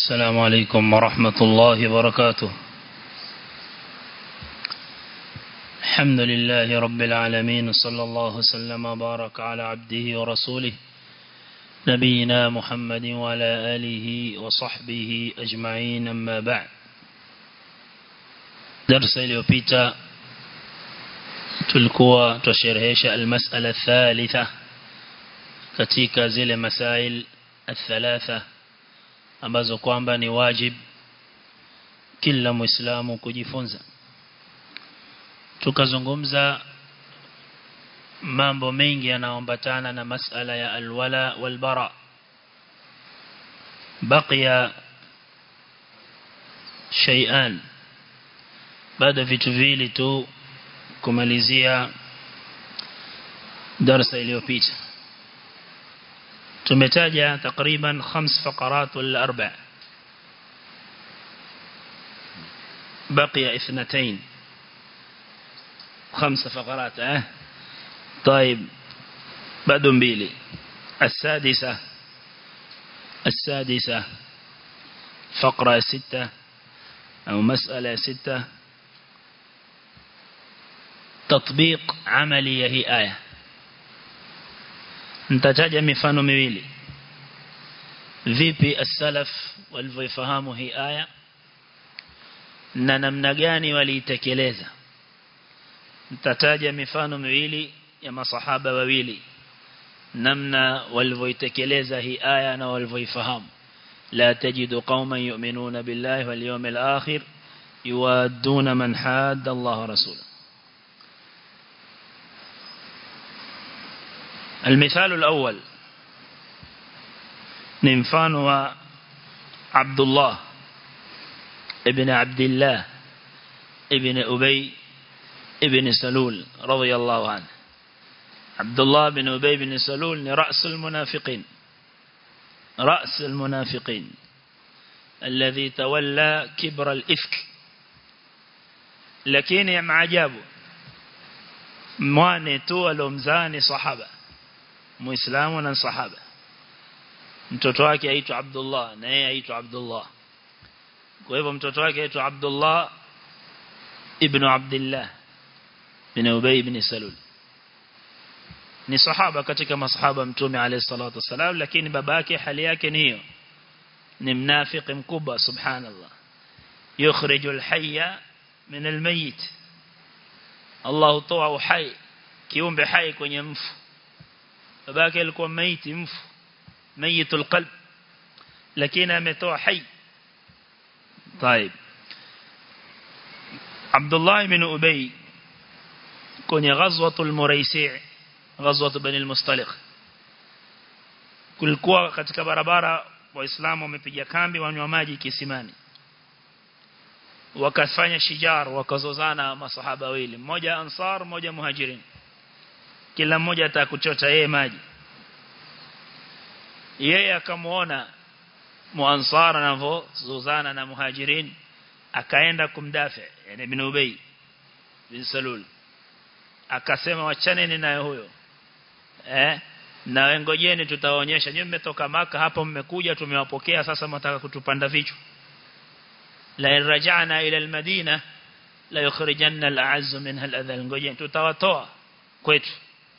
السلام عليكم ورحمة الله وبركاته الحمد لله رب العالمين صلى الله وسلم وبارك على عبده ورسوله نبينا محمد وعلى آله وصحبه أجمعين أما بعد درس اليوبيتا tulikuwa tusherehesha almas'ala thalitha katika zile masail athalatha ambazo kwamba ni wajib kila muislamu kujifunza tukazungumza mambo mengi yanayoambatana na masala ya alwala walbara baqiya shay'an baada vitu vili tu kumalizia darasa iliyopita tumetaja takriban khams faqarat wal arba بقي اثنتين خمس فقرات اه طيب بعد mbili السادسة السادسة فقرة ستة أو مسألة ستة تطبيق عملي هي آية nitataja mifano miwili vipi as-salaf walivyofahamu hii aya na namna gani waliitekeleza nitataja mifano miwili ya masahaba wawili namna walivyoitekeleza hii aya na walivyoifahamu la tajidu qauman yu'minuna billahi wal yawmil akhir yuwadduna man hadda Allah wa rasulahu المثال الأول ننفان عبد الله ابن عبد الله ابن أبي ابن سلول رضي الله عنه عبد الله بن أبي بن سلول رأس المنافقين رأس المنافقين الذي تولى كبر الإفك لكن يا معجابه mwane tu alomzani sahaba muislamu na sahaba mtoto wake aitwa Abdullah na yeye aitwa Abdullah kwa hivyo mtoto wake aitwa Abdullah ibn Abdullah bin Ubay ibn Salul ni sahaba katika masahaba mtume alayhi salatu wasalam lakini babake hali yake ni hiyo ni mnafiki mkubwa subhanallah yukhrijul hayya min almayit Allah hutoa uhai kiumbe hai kwenye mfu babake alikuwa maiti mfu mayitul qalb lakini ametoa hai طيب عبد الله بن أبي kwenye ghazwatul muraisi' ghazwat bani al-mustaliq kulikuwa katika barabara waislamu wamepiga kambi wanywa maji kisimani wakafanya shijar wakazozana masahaba wawili mmoja ansar mmoja muhajirin kila mmoja atakuchota yeye maji yeye akamuona muansar anavozozana na muhajirin akaenda kumdafi yani ibn ubay bin salul akasema wachaneni naye huyo eh na wengojeni tutawaonyesha nyinyi mmetoka maka hapa mmekuja tumewapokea sasa mtaka kutupanda vichwa la rajana ila almadina la yukhrijanna al'azz minha al'adhal ngojeni tutawatoa kwetu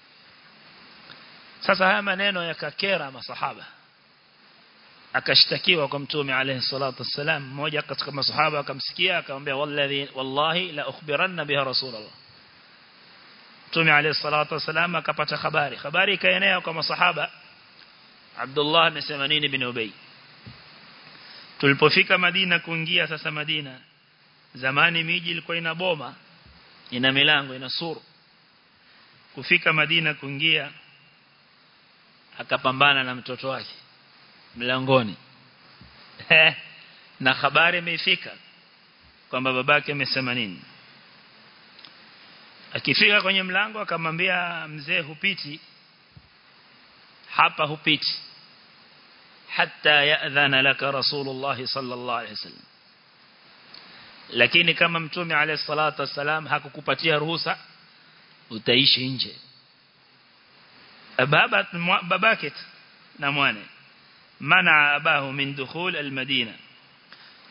sasa haya maneno yakakera masahaba akashtakiwa kwa mtume alayhi salatu wassalam mmoja katika masahaba akamsikia akamwambia wallahi wallahi la ukhbiranna biha rasulullah mtume alayhi salatu wassalam akapata habari habari ikaenea kwa masahaba Abdullah amesema nini bin Ubay tulipofika Madina kuingia sasa Madina zamani miji ilikuwa ina boma ina milango ina suru kufika Madina kuingia akapambana na mtoto wake mlangoni na habari imefika kwamba babake amesema nini akifika kwenye mlango akamwambia mzee hupiti hapa hupiti hatta ya'dhana laka rasulullah sallallahu alaihi wasallam lakini kama mtume alayhi salatu wasalam hakukupatia ruhusa utaishi nje baba babake na mwane منع أباه من دخول المدينة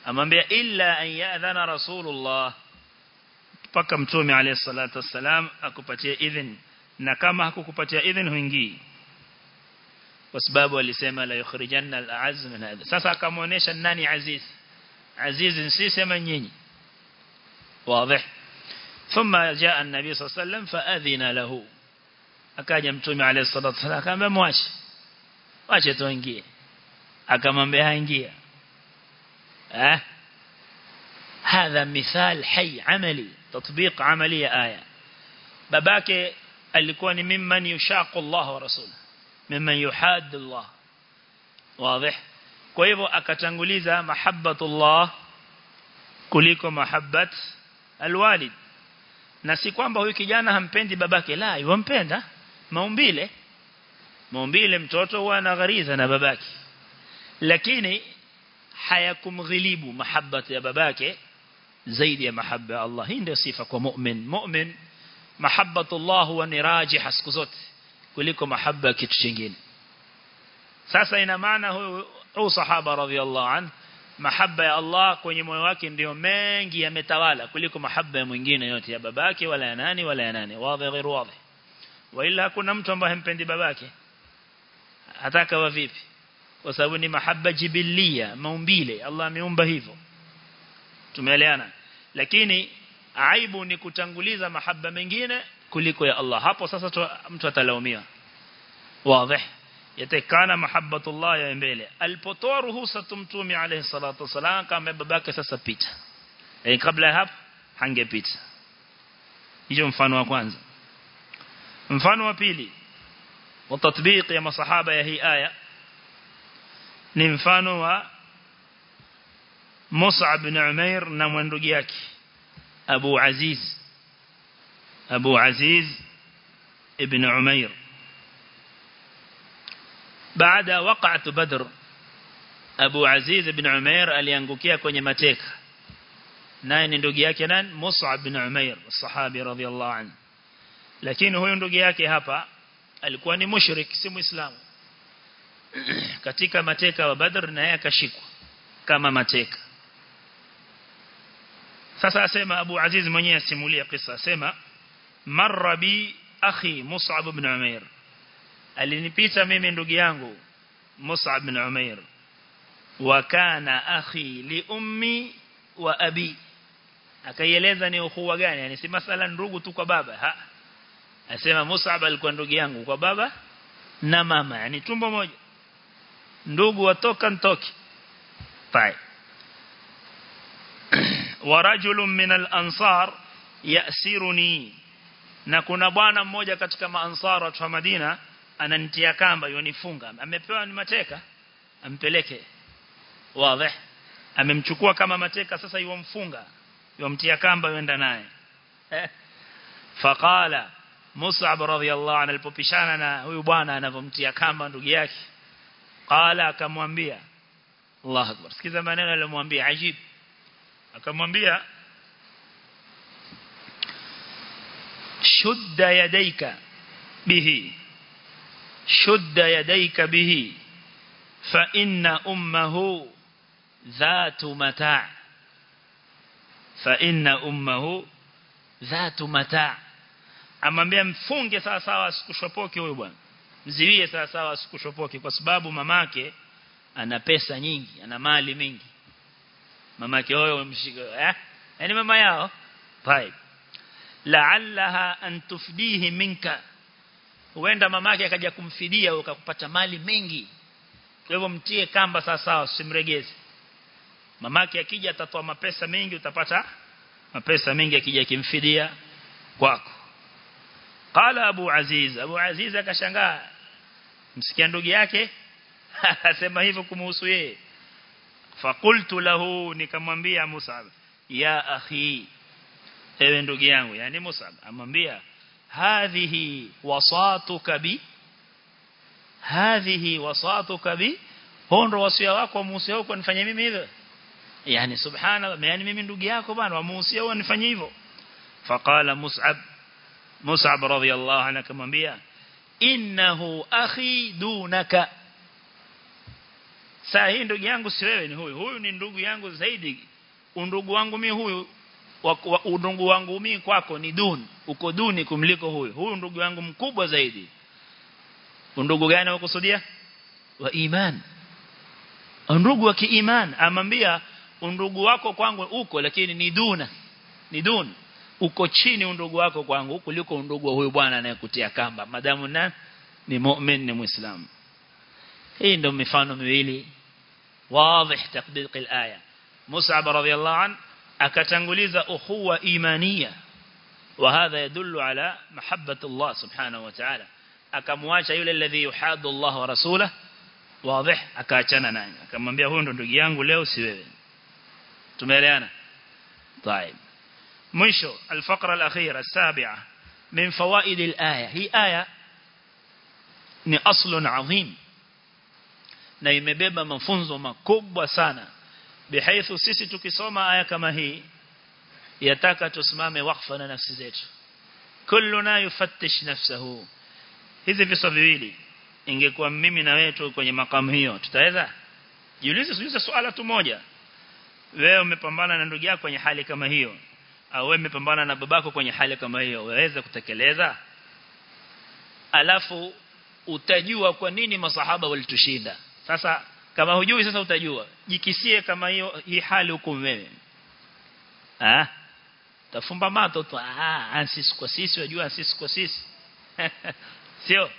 amwambia illa an ya'dhana rasulullah mpaka mtume alayhi salatu wassalam akupatie idhn na kama hakukupatia idhn huingii kwa sababu alisema la yukhrijanna al-a'azz min hadha sasa akamuonesha nani aziz aziz si sema nyinyi واضح ثم جاء النبي صلى الله عليه وسلم فأذن له akaja mtume alayhi salatu wasallam akamwambia mwache wache tuingie akamwambia ingia eh هذا مثال حي عملي تطبيق عملي آية babake alikuwa ni mimman yushaqu Allah wa rasul mimman yuhad Allah wazi kwa hivyo akatanguliza mahabbatullah kuliko mahabbat alwalid na si kwamba huyu kijana hampendi babake la yumpenda maumbile maumbile mtoto huwa anaghariza na babake lakini hayakumghilibu mahabbat ya babake zaidi ya mahabba ya Allah hii ndio sifa kwa mu'min mu'min mahabbatullah huwa ni rajih siku zote kuliko mahabba kitu kingine sasa ina maana huyu huyu sahaba radhiallahu anhu mahabba ya Allah kwenye moyo wake ndio mengi yametawala kuliko mahabba ya mwingine yote ya babake wala ya nani wala ya nani wazi ghairu wazi wala hakuna mtu ambaye hampendi babake ataka wa vipi kwa sababu ni mahabba jibilia maumbile Allah ameumba hivyo tumeelewana lakini aibu ni kutanguliza mahabba mengine kuliko ya Allah hapo sasa tu, mtu atalaumiwa wazi yatakana mahabbatullah ya mbele alipotoa ruhusa tumtumi alayhi salatu wasalam kama babake sasa pita eh kabla hapo hangepita hiyo mfano wa kwanza mfano wa pili wa tatbiq ya masahaba ya hii aya ni mfano wa Mus'ab bin Umair na mwandugu yake Abu Aziz Abu Aziz ibn Umair baada waqa'at Badr Abu Aziz ibn Umair aliangukia kwenye mateka naye ni ndugu yake nani Mus'ab bin Umair sahabi radhiyallahu anhu lakini huyo ndugu yake hapa alikuwa ni mushrik si muislamu katika mateka wa Badr na yeye akashikwa kama mateka sasa asema Abu Aziz mwenyewe asimulia kisa asema marra bi akhi Mus'ab ibn Umair alinipita mimi ndugu yangu Mus'ab ibn Umair wa kana akhi li ummi wa abi akaieleza ni ukhuwa gani yani si masala ndugu tu kwa baba ha asema Mus'ab alikuwa ndugu yangu kwa baba na mama yani tumbo moja ndugu watoka ntoki طيب ورجل من الأنصار يأسرني na kuna bwana mmoja katika maansara watu wa Madina ananitia kamba yonifunga amepewa ni mateka ampeleke wazi amemchukua kama mateka sasa yuomfunga yomtia kamba yenda naye faqala Mus'ab radhiyallahu anhu alipopishana na huyu bwana anavomtia kamba ndugu yake qala akamwambia Allah akbar sikiza maneno aliyomwambia ajib akamwambia shudda yadayka bihi shudda yadayka bihi fa inna ummuhu dhatu mata' fa inna ummuhu dhatu mata' amwambia mfunge sawa sawa asikushopoke huyo bwana mziwie sawa sawa asikushopoke kwa sababu mamake ana pesa nyingi ana mali mingi mamake huyo mshika eh yani mama yao طيب la'allaha an tufdihi minka huenda mamake akaja kumfidia ukakupata mali mengi kwa hivyo mtie kamba sawa sawa usimregeze mamake akija atatoa mapesa mengi utapata mapesa mengi akija kimfidia kwako qala abu aziz abu aziz akashangaa msikia ndugu yake asema hivyo kumhusu yeye fakultu lahu nikamwambia Musab ya akhi ewe ndugu yangu yani Musab amwambia hadhihi wasatuka bi hadhihi wasatuka bi hondo wasia wako muhusia wako nifanye mimi hivyo yani subhanallah yani mimi ndugu yako bwana wamuhusia wao nifanye hivyo faqala Mus'ab Mus'ab radhiyallahu anhu akamwambia innahu akhi dunaka saa hii ndugu yangu si wewe ni huyu huyu ni ndugu yangu zaidi undugu wangu mimi huyu undugu wangu mimi kwako ni duni uko duni kumliko huyu huyu ndugu yangu mkubwa zaidi undugu gani wakusudia wa iman undugu wa kiiman amambia undugu wako kwangu uko lakini ni duna ni duni uko chini undugu wako kwangu kuliko undugu wa huyu bwana anayekutia kamba madamu na ni mu'min ni muislamu hii ndio mifano miwili واضح تطبيق الآية مصعب رضي الله عنه أكتنغليز أخوة إيمانية وهذا يدل على محبة الله سبحانه وتعالى أكمواش يولي الذي يحاد الله ورسوله واضح أكاتنا نعم أكمنبيا هون ndugu yangu leo si wewe tumeelewana طيب مشو الفقرة الأخيرة السابعة من فوائد الآية هي آية ni aslun adhim na imebeba mafunzo makubwa sana bihaithu sisi tukisoma aya kama hii yataka tusimame wakfa na nafsi zetu kulluna yufattish nafsahu hizi visa viwili ingekuwa mimi na wewe tu kwenye makamu hiyo tutaweza jiulize jiulize swala tu moja wewe umepambana na ndugu yako kwenye hali kama hiyo au wewe umepambana na babako kwenye hali kama hiyo waweza kutekeleza alafu utajua kwa nini masahaba walitushinda sasa kama hujui sasa utajua jikisie kama hiyo hii hali huko wewe ah tafumba mato tu ah sisi kwa sisi wajua sisi kwa sisi sio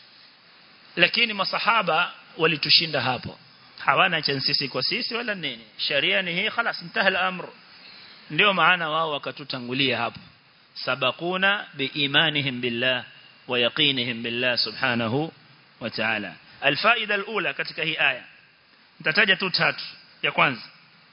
lakini masahaba walitushinda hapo hawana cha sisi kwa sisi wala nini sharia ni hii خلاص انتهى الامر ndio maana wao wakatutangulia hapo sabakuna biimanihim billah wa yaqinihim billah subhanahu wa ta'ala alfaida alula katika hii aya nitataja tu tatu ya kwanza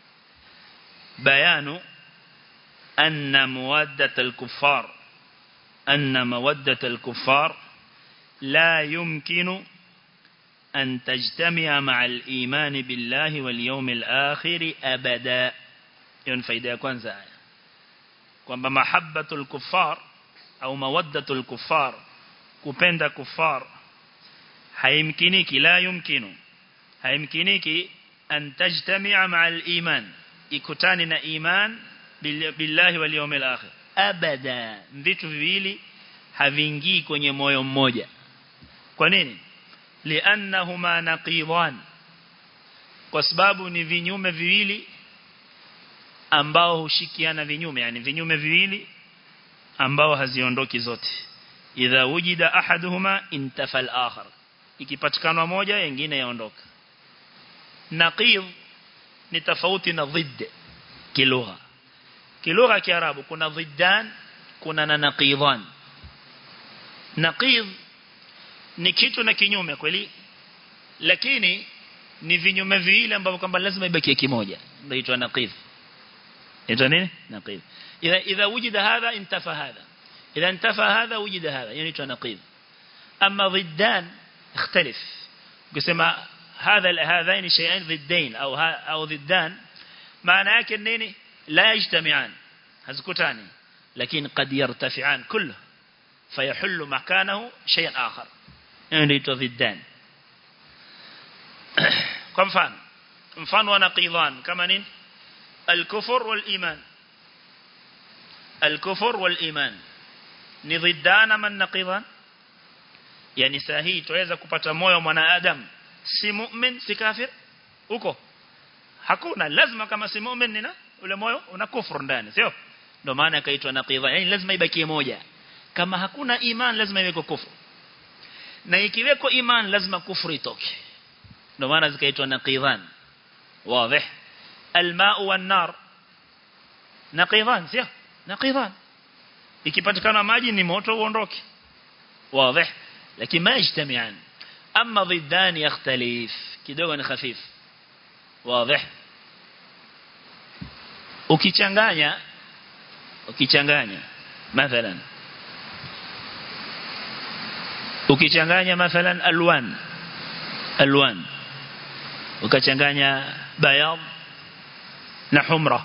bayanu anna muwaddat al-kuffar anna mawaddat al-kuffar la yumkinu أن تجتمع مع الإيمان بالله واليوم الآخر أبدا يون فايدة كwanza kwamba mahabbatul kuffar au mawaddatul kuffar kupenda kuffar haimkiniki la yumkinu haimkiniki an tajtami'a ma'al iman ikutani na iman billahi wal yawmil akhir abada vitu viwili haviingii kwenye moyo mmoja kwa nini li'annahuma naqidan kwa sababu ni vinyume viwili ambao hushikiana vinyume yani vinyume viwili ambao haziondoki zote idha wujida ahaduhuma intafa al-akhar ikipatikana moja nyingine yaondoka naqid ni tofauti na ضد kilugha kilugha kiarabu kuna ضدان kuna na naqidan naqid ni kitu na kinyume kweli lakini ni vinyume viwili ambavyo kwamba lazima ibaki kimoja ndio inaitwa naqid inaitwa nini naqid idha idha wujida hadha intafa hadha idha intafa hadha wujida hadha yani inaitwa naqid amma ضدان اختلف kusema هذا هذين شيئين ضدين او او ضدان maana yake nini la yajtami'an hazikutani lakini qad yartafi'an kullu fayahullu makanahu shay'an akhar ndio ضدان kwa mfano mfano wa naqidhan kama nini الكفر والإيمان الكفر والإيمان ni ضدان من نقضان yani sahihi tuweza kupata moyo mwanadamu si mu'min si kafir uko hakuna lazima kama si mu'min nina ule moyo una kufuru ndani sio ndio maana akaitwa naqidha yani lazima ibakie moja kama hakuna iman lazima iweko kufuru na ikiweko iman lazima kufuru itoke ndio maana zikaitwa naqidhan wazi الماء والنار نقيضان sio نقيضان ikipatikana maji ni moto uondoke واضح لكن ما يجتمعان أما ضدان يختلف kidogo ni khafif واضح ukichanganya ukichanganya mathalan ukichanganya mathalan alwan alwan ukachanganya bayad na humra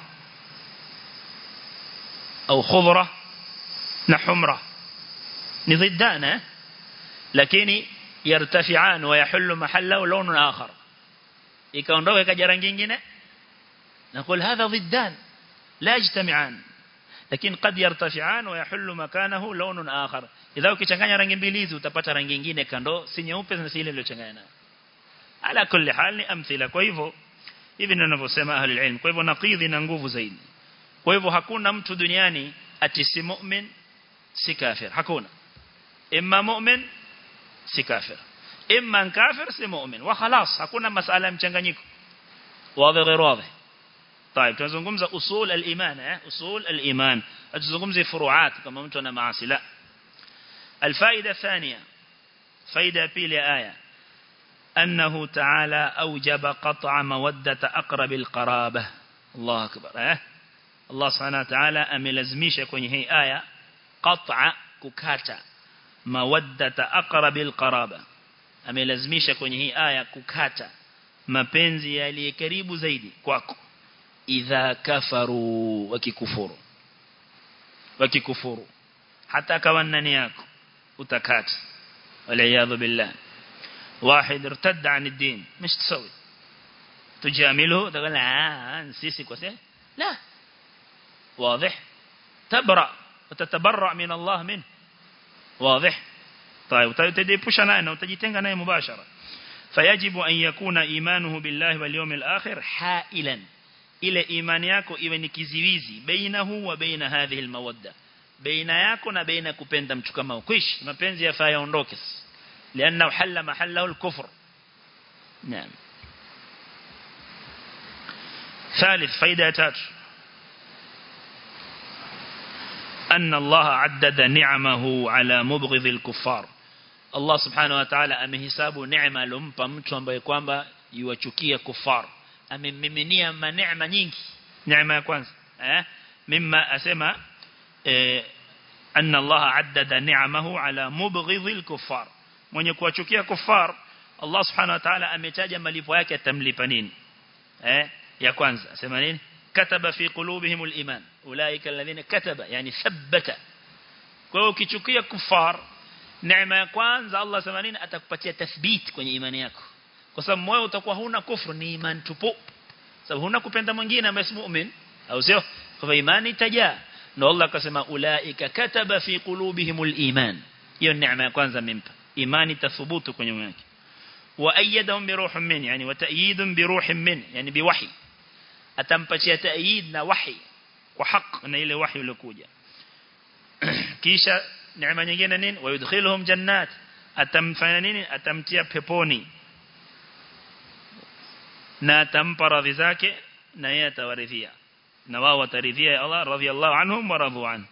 au khudra na humra ni ضدان lakini yartafi'an wa yahullu mahallahu lawn akhar ikaondoka ikaja rangi nyingine نقول هذا ضدان لا يجتمعان lakini قد يرتفعان ويحل مكانه لون آخر idha ukichanganya rangi mbili hizi utapata rangi nyingine kando si nyeupe na si ile iliyochanganya nayo ala kulli hal ni amthila kwa hivyo hivi ndio ninavyosema ahli ilm kwa hivyo naqidhi na nguvu zaidi kwa hivyo hakuna mtu duniani ati si mu'min si kafir hakuna imma mu'min si kafir imma kafir si mu'min wa khalas hakuna masala mchanganyiko wazi غير واضح طيب tunazungumza usul al-iman eh usul al-iman atuzungumzie furuat kama mtu ana maasi la الفائدة الثانية فائدة بيلي آية أنه تعالى أوجب قطع مودة أقرب القرابة الله أكبر اه الله سبحانه وتعالى أملزميش كوني هي آية قطع ككاتا مودة أقرب القرابة أملزميش كوني هي آية ككاتا mapenzi yaliye karibu zaidi kwako idha kafaru wakikufuru wakikufuru hata kawa ndani yako utakata waliyadhu billah واحد ارتد عن الدين مش تسوي تجامله تقول لا نسيسي كوسه لا واضح تبرأ وتتبرأ من الله منه واضح طيب وتديبوشنا أنه وتجيتنغ ناي مباشرة فيجب أن يكون إيمانه بالله واليوم الآخر حائلا إلى إيمانياكو إذن كزيويزي بينه وبين هذه المودة بين yako na baina kupenda mtu kama ukwish mapenzi yafaa yaondoke لانه حل محله الكفر نعم ثالث فائده تات أن الله عدد نعمه على مبغض الكفار Allah subhanahu wa ta'ala amehesabu neema alompa mtu ambaye kwamba yuwachukia kufar amemmiminia neema nyingi neema ya kwanza eh mimma asema eh anna Allah addada ni'amahu ala mubghidhil kuffar mwenye kuwachukia kufar Allah subhanahu wa ta'ala ametaja malipo yake atamlipa nini eh ya kwanza asema nini kataba fi qulubihimul iman ulaika alladhina kataba yani thabbata kwa hiyo ukichukia kufar neema ya kwanza Allah sema nini atakupatia tathbit kwenye imani yako kwa sababu moyo utakuwa huna kufru ni imani tupu sababu huna kupenda mwingine ambaye si muumini au sio kwa imani itajaa na Allah akasema ulaika kataba fi qulubihimul iman hiyo neema ya kwanza amempa imani tathubutu kwenye moyo wake wa ayyadahum bi ruhin min yani wa ta'yidun bi ruhin min yani bi wahi atampatia ta'yid na wahi kwa haq na ile wahi iliyokuja kisha neema nyingine nini wayudkhiluhum jannat atamfanya nini atamtia peponi na atampa radhi zake na yeye atawaridhia na wao wataridhia Allah radhiallahu anhum wa radhu an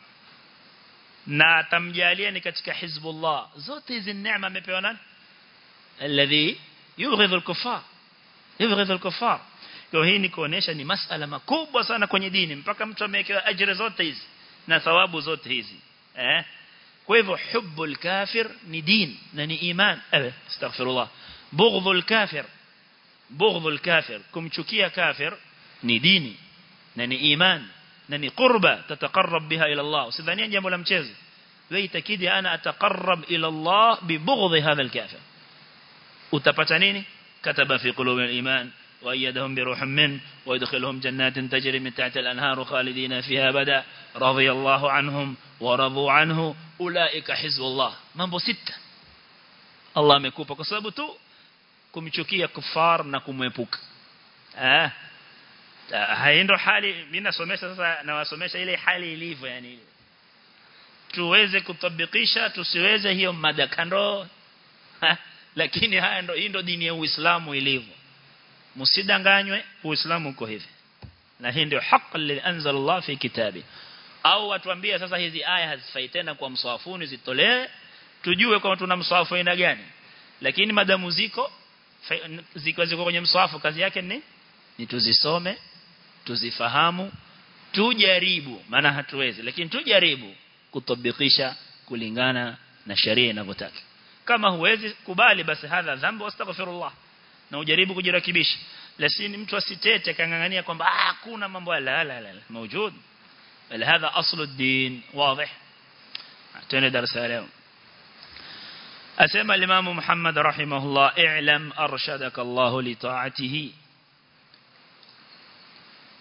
na atamjalia ni katika hizbullah zote hizi neema amepewa nani alladhi yubghidhu al-kuffar yubghidhu al-kuffar kwa hii ni kuonesha ni masala makubwa sana kwenye dini mpaka mtu amewekewa ajira zote hizi na thawabu zote hizi eh kwa hivyo hubbul kafir ni din na ni iman eh astaghfirullah bughdhul kafir bughdhul kafir kumchukia kafir ni dini na ni iman na ni qurba tataqarrab biha ila Allah usidhania jambo la mchezo wewe itakidi ana ataqarrab ila Allah bi bughdhi hadha al-kafir utapata nini kataba fi qulubi al-iman وأيدهم بروح من ويدخلهم جنات تجري من تحت الأنهار خالدين فيها أبدا رضي الله عنهم ورضوا عنه أولئك حزب الله mambo sita Allah amekupa kwa sababu tu kumchukia kufar na kumwepuka ah haindo hali mimi nasomesha sasa nawasomesha ile hali ilivyo yani tuweze kutabikisha tusiweze hiyo mada kando lakini haya ndo hii ndo dini ya Uislamu ilivyo msidanganywe uislamu uko hivi na hii ndio haki li anzal Allah fi kitabi au watuambie sasa hizi aya hazifai tena kwa mswafuni zitolee tujue kama tuna mswafu aina gani lakini madamu ziko ziko ziko kwenye mswafu kazi yake ni ni tuzisome tuzifahamu tujaribu maana hatuwezi lakini tujaribu kutabikisha kulingana na sharia inavyotaka kama huwezi kubali basi hadha dhambi wastaghfirullah na ujaribu kujirekebisha lakini mtu asitete kangangania kwamba hakuna mambo la la la موجود بل هذا اصل الدين واضح تاني درس اليوم اسمع الامام محمد رحمه الله اعلم ارشدك الله لطاعته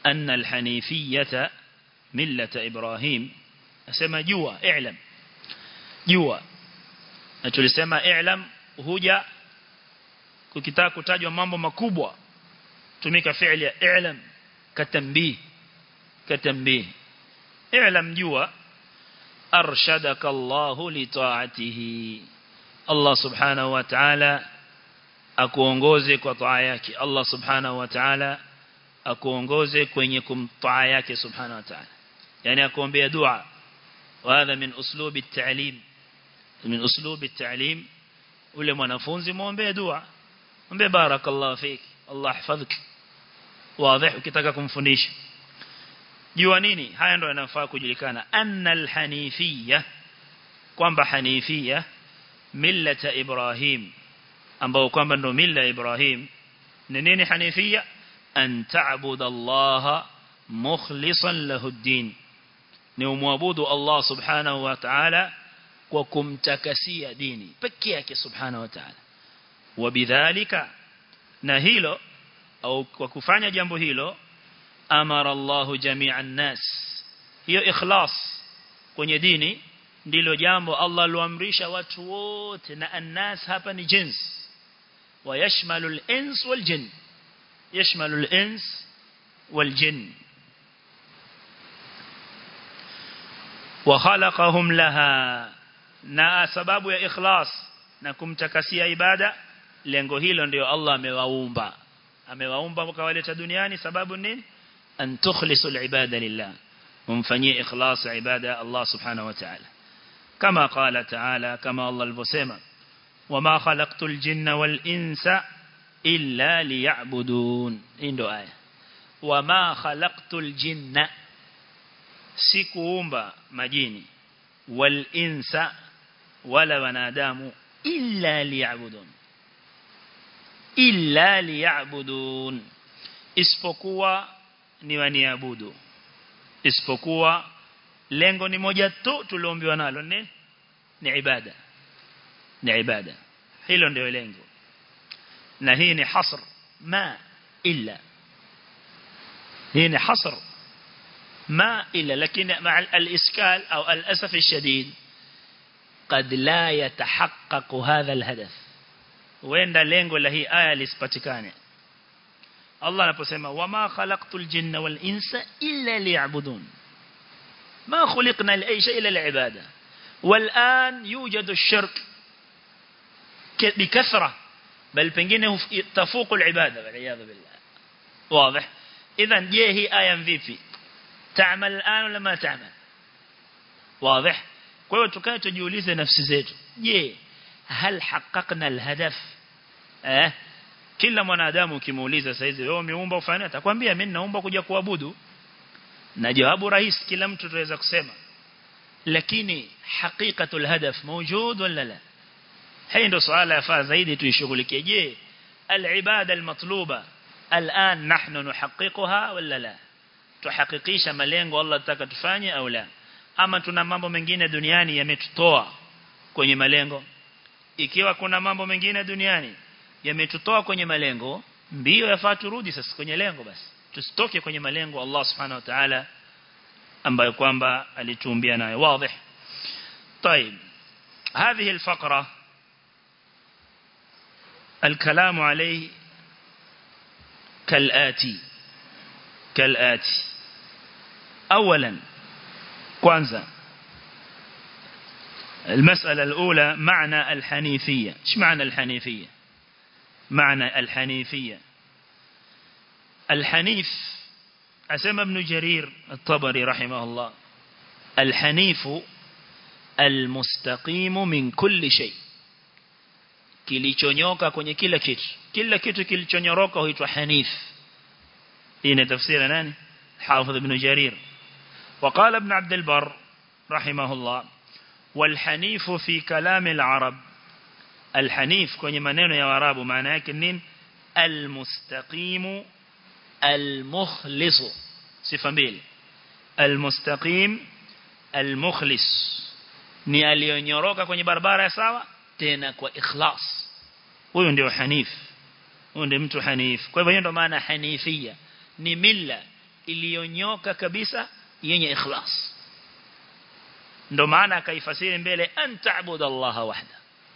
أن الحنيفية ملة إبراهيم أسمى جوا اعلم جوا tulisema i'lam huja kukitaka kutajwa mambo makubwa tumika fi'li ya i'lam katambii katambii i'lam jua arshadaka Allah li ta'atihi Allah subhanahu wa ta'ala akuongoze kwa taa yake Allah subhanahu wa ta'ala akuongoze kwenye kumtaa yake subhanahu wa ta'ala yani akuombea dua وهذا من أسلوب التعليم من أسلوب التعليم ule mwanafunzi muombe dua mwombe barakallahu fik Allah yahfadhik wazi ukitaka kumfundisha jua nini haya ndio yanafaa kujulikana annal hanifiyya kwamba hanifiyya millata ibrahim ambao kwamba ndio milla ibrahim ni nini hanifiyya an ta'budu Allah mukhlishan lahu ad-din ni umwabudu Allah subhanahu wa ta'ala kwa kumtakasia dini pekee yake subhanahu wa ta'ala wabidhalika na hilo au kwa kufanya jambo hilo amara Allah jami'an nas hiyo ikhlas kwenye dini ndilo jambo Allah aliamrisha watu wote na annas hapa ni jins ويشمل الإنس والجن يشمل الإنس والجن وخلقهم لها na sababu ya ikhlas na kumtakasia ibada lengo hilo ndio Allah amewaumba amewaumba mkawaleta duniani sababu nini an tukhlisu alibada lillah mumfanyie ikhlas ibada Allah subhanahu wa ta'ala kama qala ta'ala kama Allah alivyosema wama khalaqtul jinna wal insa illa liya'budun hii ndio aya wama khalaqtul jinna sikuumba majini wal insa wala wanadamu illa liya'budun illa liya'budun isipokuwa ni waniabudu isipokuwa lengo ni moja tu tuliombiwa nalo ni ni ibada ni ibada hilo ndio lengo na hii ni hasr ma illa hii ni hasr ما إلا لكن مع الإسكال أو الأسف الشديد قد لا يتحقق هذا الهدف وين lengo la hii aya lisipatikane Allah anaposema wama khalaqtul jinna wal insa illa liya'budun ma khuliqna li ay shay illa li'ibada wal an yujadu ash-shirk bikathra bal pengine tafuqu al-ibada wal iyad billah واضح اذا je hii aya vipi تعمل الآن ولا ما تعمل واضح kwa hiyo tukae tujiulize nafsi zetu je hal haqqaqna alhadaf eh kila mwanadamu ukimuuliza saizi wewe umeumba ufanye atakwambia mimi naomba kuja kuabudu na jawabu rahisi kila mtu tunaweza kusema lakini haqiqatul hadaf mawjud wala la hii ndio swala yafaa zaidi tuishughulikie je alibada almatluba الآن نحن نحققها ولا لا tuhakikisha malengo Allah nataka tufanye au la ama tuna mambo mengine duniani yametutoa kwenye malengo ikiwa kuna mambo mengine duniani yametutoa kwenye malengo mbio yafaa turudi sasa kwenye lengo basi tusitoke kwenye malengo Allah subhanahu wa ta'ala ambayo kwamba alituumbia nayo wazi طيب هذه الفقرة الكلام عليه كالآتي كالآتي أولا كوانزا المسألة الأولى معنى الحنيفية ايش معنى الحنيفية معنى الحنيفية الحنيف أسمى ابن جرير الطبري رحمه الله الحنيف المستقيم من كل شيء kilichonyoka kwenye kila kitu kila kitu kilichonyoroka huitwa hanif hii ni tafsiri nani حافظ ابن جرير وقال ابن عبد البر رحمه الله والحنيف في كلام العرب الحنيف kwenye maneno ya warabu maana yake nini المستقيم المخلص sifa mbili المستقيم المخلص ni aliyonyoroka kwenye barabara ya sawa tena kwa ikhlas huyo ndio hanif huyo ndio mtu hanif kwa hivyo hiyo ndio maana hanifia ni milla iliyonyoka kabisa yenye ikhlas ndo maana akaifasiri mbele an ta'budu Allah wahda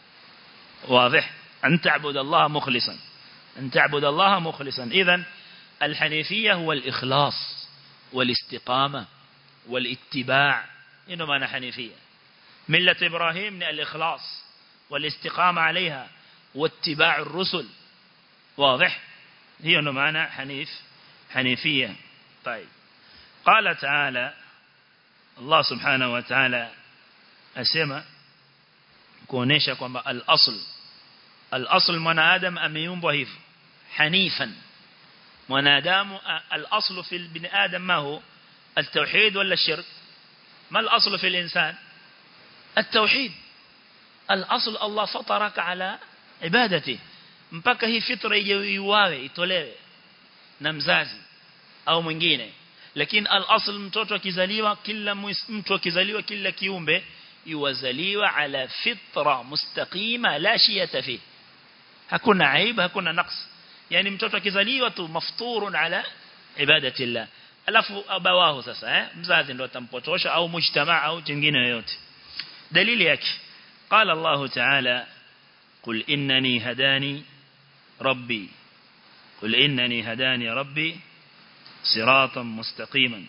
واضح أن تعبد الله مخلصا أن تعبد الله مخلصا إذن الحنيفية هو الإخلاص والاستقامة والاتباع إنه معنى حنيفية ملة إبراهيم الإخلاص والاستقامة عليها واتباع الرسل واضح هي إنه معنى حنيف حنيفية طيب قال تعالى الله سبحانه وتعالى أسمى kuonesha kwamba al-asl al-asl mwanadamu ameumbwa hivyo hanifan mwanadamu al-asl fi ibn adam ma hu التوحيد ولا الشرك ما الأصل في الإنسان التوحيد الأصل الله فطرك على عبادته mpaka hii fitra iwawe itolewe na mzazi au mwingine lakini al-asl mtoto akizaliwa kila mtu akizaliwa kila kiumbe yuwazaliwa ala fitra mustaqima la shiyata fi hakuna aibu hakuna naqs yani mtoto akizaliwa tu mafturun ala ibadati Allah alafu abawahu sasa eh mzazi ndo atampotosha au mujtamaa au jingine yoyote dalili yake قال الله تعالى قل إنني هداني ربي قل إنني هداني ربي صراطا مستقيما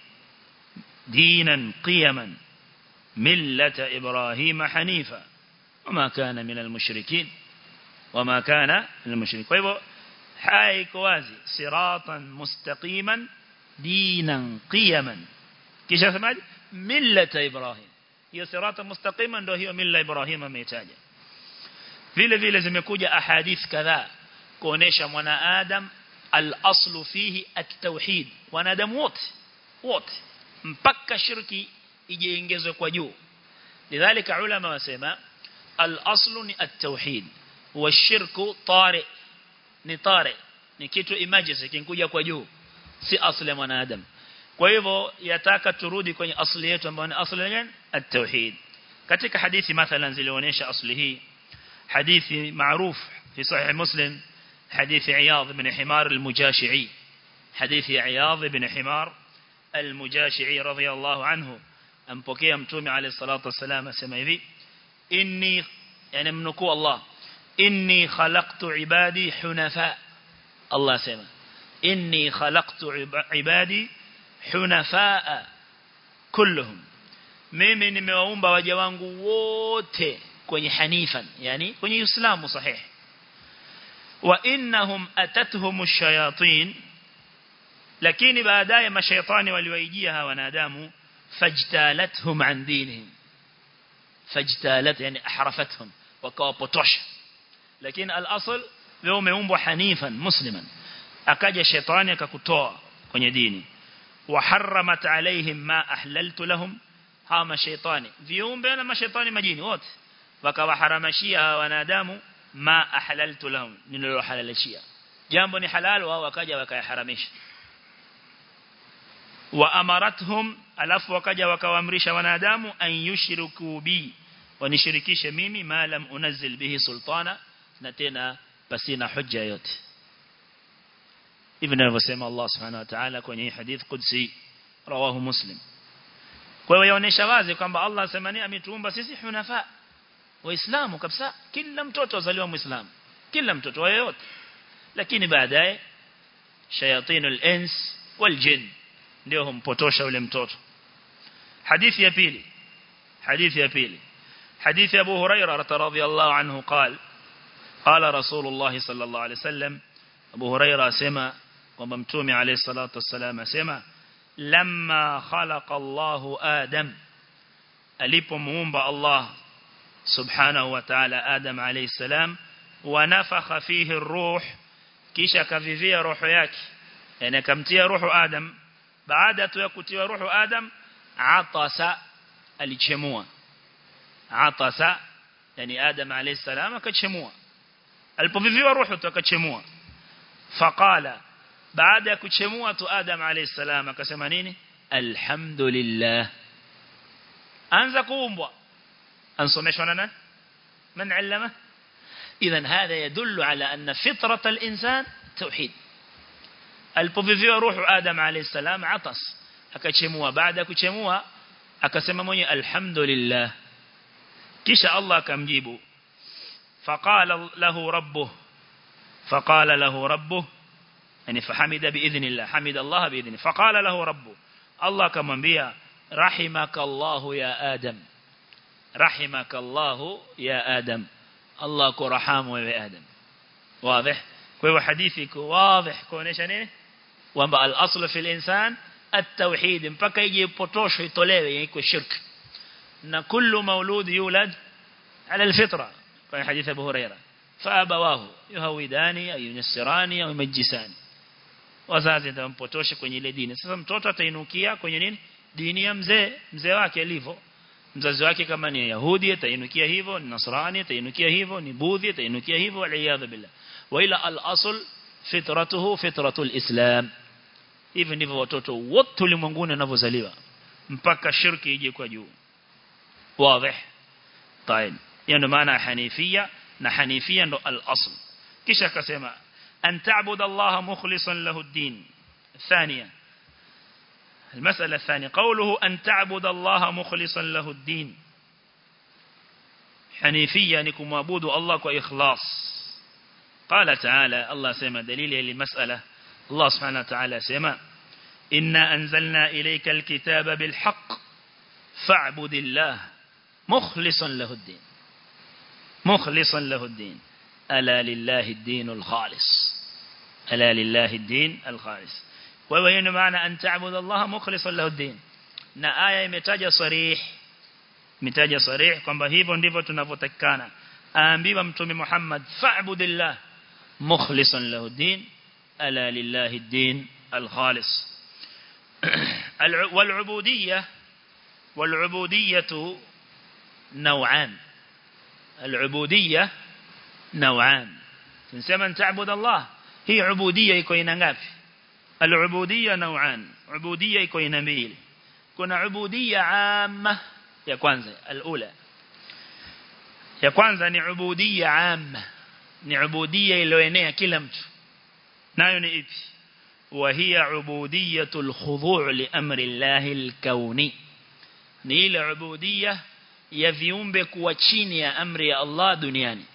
دينا قيما ملة إبراهيم حنيفا وما كان من المشركين وما كان من المشركين فإذا حاي كوازي صراطا مستقيما دينا قيما كيش سمعت ملة إبراهيم هي صراطا مستقيما ndo hiyo mila Ibrahim ameitaja vile vile zimekuja ahadith kadhaa kuonesha mwana adam al-aslu fihi at-tauhid wanadamu wote wote mpaka shirki ijeongezwe kwa juu lidhalika ulama wasema al-aslu ni at-tauhid wa shirku tari ni tari ni kitu emergency kinkuja kwa juu si asli ya mwanadamu kwa hivyo yataka turudi kwenye asli yetu ambayo ni asli gani at-tauhid katika hadithi mathalan zilionyesha asli hii hadithi maarufu fi sahih muslim حديث عياض بن حمار المجاشعي حديث عياض بن حمار المجاشعي رضي الله عنه أمبكي متومي عليه الصلاة والسلام سمع ذي إني يعني منكو الله إني خلقت عبادي حنفاء الله سمع إني خلقت عبادي حنفاء كلهم mimi nimewaumba waja wangu wote kwenye hanifan yani kwenye uislamu sahihi wa innahum atatuhum ash-shayatin lakini baadaye mashaitani waliwaijia hawa wanadamu fajtalathum an dinihim fajtalat yani ahrafathum wakawapotosha lakini al-asl wewe umeumbwa hanifan musliman akaja shaitani akakutoa kwenye dini wa haramat alaihim ma ahlaltu lahum hawa mashaitani viumbe na mashaitani majini wote wakawaharamashia hawa wanadamu ma ahlaltu lahum nililohalalishia jambo ni halal wao wakaja wakayaharamisha wa amarathum alafu wakaja wakawaamrisha wanadamu an yushriku bi wanishirikishe mimi ma lam unazil bihi sultana na tena pasina hujja yote ibn alivyosema Allah subhanahu wa ta'ala kwenye hadith qudsi rawahu muslim kwa hiyo yaonesha wazi kwamba Allah asemani ametuumba sisi hunafa waislamu kabisa kila mtoto azaliwa muislamu kila mtoto wa yote lakini baadaye shayatinul ins wal jin ndio humpotosha yule mtoto hadithi ya pili hadithi ya pili hadithi Abu Huraira radhiyallahu anhu قال قال رسول الله صلى الله عليه وسلم Abu Huraira asema kwamba mtume alayhi salatu wasallam asema lamma khalaqa Allahu Adam alipomuumba Allah subhanahu wa ta'ala Adam alayhi salam wa nafakha fihi ar-ruh kisha kavivia roho yake yani akamtia roho Adam baada tu ya kutiwa roho Adam atasa alichemua atasa yani Adam alayhi salam akachemua alipoviviwa roho tu akachemua faqala baada ya kuchemua tu Adam alayhi salam akasema nini alhamdulillah anza kuumbwa ansomeshwa na nani من علمه إذا هذا يدل على أن فطرة الإنسان توحيد alipoviviwa ruhu Adam alayhi salam atas akachemua baada ya kuchemua akasema mwenye alhamdulillah kisha Allah akamjibu faqala lahu rabbuh faqala lahu rabbuh yani fahamida biidhnillah hamida Allah biidhni faqala lahu rabbuh Allah akamwambia rahimakallahu ya adam rahimakallahu ya adam Allah kurahamu wewe adam wazi kwa hivyo hadithi iko wazi kuonesha nini kwamba al-aslu fil insan at-tauhid mpaka ije ipotoshwe itolewe iko shirk na kullu maulud yulad ala al-fitra kwa hadithi Abu Huraira faabawahu yuhawidani au yunsirani au yumajisani wazazi ndio mpotoshe kwenye ile dini sasa mtoto atainukia kwenye nini dini ya mzee mzee wake alivyo mzazi wake kama ni yahudi atainukia hivyo ni nasrani atainukia hivyo ni budhi atainukia hivyo waliyadha billah wa ila al-asl fitratuhu fitratul islam hivi ndivyo watoto wote ulimwenguni wanavyozaliwa mpaka shirki ije kwa juu wazi طيب hiyo ndio maana hanifia na hanifia ndo al-asl kisha akasema an ta'budu Allah mukhlishan lahu ad-din ثانيا المسألة الثانية قوله أن تعبد الله مخلصا له الدين حنيفية نكم عبود الله كإخلاص قال تعالى الله سيما دليل للمسألة الله سبحانه وتعالى سيما إنا أنزلنا إليك الكتاب بالحق فاعبد الله مخلصا له الدين مخلصا له الدين ألا لله الدين الخالص ألا لله الدين الخالص wewe hiyo maana an ta'budu Allah mukhlishan lahu din na aya imetaja sarih imetaja sarih kwamba hivyo ndivyo tunavyotakikana aambiwa mtume Muhammad fa'budillah mukhlishan lahu din ala lillahi din al-khalis والعبودية والعبودية نوعان العبودية نوعان تنسمى أن تعبد الله هي عبودية يكون ngapi العبودية نوعان عبودية iko aina mbili kuna ubudiyya amma ya kwanza alula ya kwanza ni ubudiyya amma ni ubudiyya iliyoenea kila mtu nayo ni ipi wa hiya ubudiyatul khudu' li amri Allahi al-kauni ni ile ubudiyya ya viumbe kuwa chini ya amri ya Allah duniani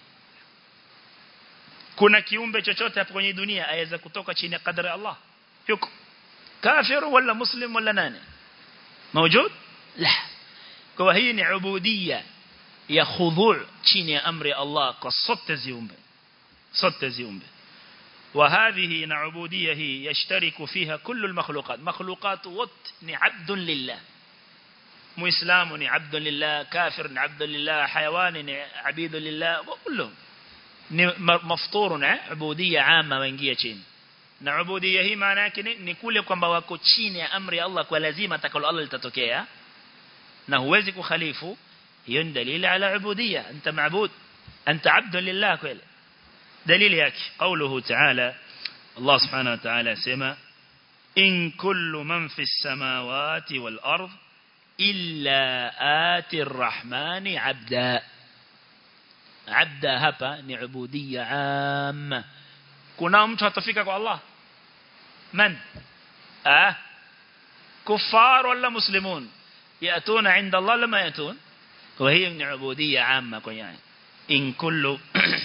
kuna kiumbe chochote hapo kwenye dunia aweza kutoka chini ya kadri ya Allah yuko كافر ولا مسلم ولا ناني موجود لا kwa hii ni ubudiyya ya khudhu' chini ya amri Allah kwa sote ziumbe sote ziumbe وهذه نعبودية هي يشترك فيها كل المخلوقات مخلوقات وط عبد لله مسلم عبد لله كافر عبد لله حيوان عبيد لله وكلهم مفطور عبودية عامة وانجية chini na ubudiyya hii maana yake ni kule kwamba wako chini ya amri ya Allah kwa lazima atakalo Allah litatokea na huwezi kukhalifu hiyo ni dalili ala ubudiyya anta maabud anta abd lillah kweli dalili yake قوله تعالى الله سبحانه وتعالى سما إن كل من في السماوات والأرض إلا آتي الرحمن عبدا عبدا هبا نعبودية عامة kuna mtu atafika kwa Allah man ah kufar wala muslimun yatuna inda Allah lama yatun kwa hiyo ni ubudiyya amma kwa yani in kullu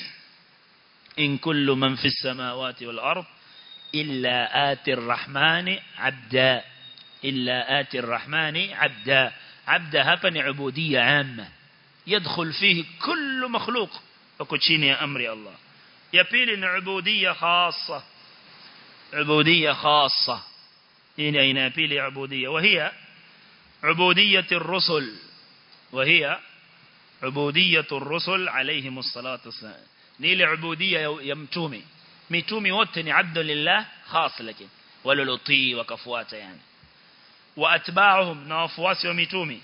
in kullu man fi samawati wal ard illa ati arrahmani abda illa ati arrahmani abda abda hapa ni ubudiyya amma يدخل فيه كل مخلوق وكتشيني أمر الله ya pili ni ubudiyya khassa ubudiyya khassa hii ni aina ya pili ya ubudiyya وهي عبودية الرسل وهي عبودية الرسل عليهم الصلاة والسلام نيل عبودية يمتومي ميتومي wote عبد لله خاص لكن وللطي وكفواته يعني واتباعهم نوافواسي وميتومي